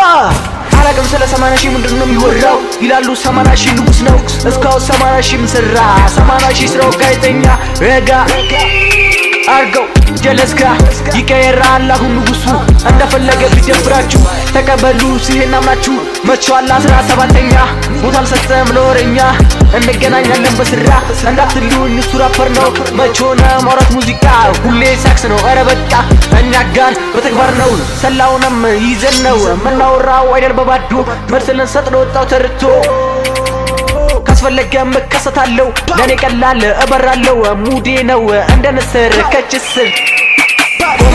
አላቅም ስለ ሰማንያ ሺህ ምንድን ነው የሚወራው ይላሉ ሰማንያ ሺህ ንጉስ ነው እስካሁን ሰማንያ ሺህ ምሰራ ሰማንያ ሺህ ስራው ጋዜጠኛ ረጋ አርገው ጀለስጋ ይቀየራል አሁን ንጉሱ እንደፈለገ ቢደብራችሁ ተቀበሉ ሲሄን አምናችሁ መችዋል አስራ ሰባተኛ ቦታ አልሰጠም ለወረኛ እንገናኛለን በስራ እንዳትሉኝ እሱ ራፐር ነው መች ሆነ ማውራት ሙዚቃ ሁሌ ሳክስ ነው ኧረ በቃ እኛ ጋን በተግባር ነው ሰላውንም ይዘን ነው የምናወራው አይደል በባዶ መልስ ልንሰጥ ለወጣው ተርቶ ካስፈለገ እከሰታለሁ ለእኔ ቀላል እበራለሁ ሙዴ ነው እንደ ንስር ከችስር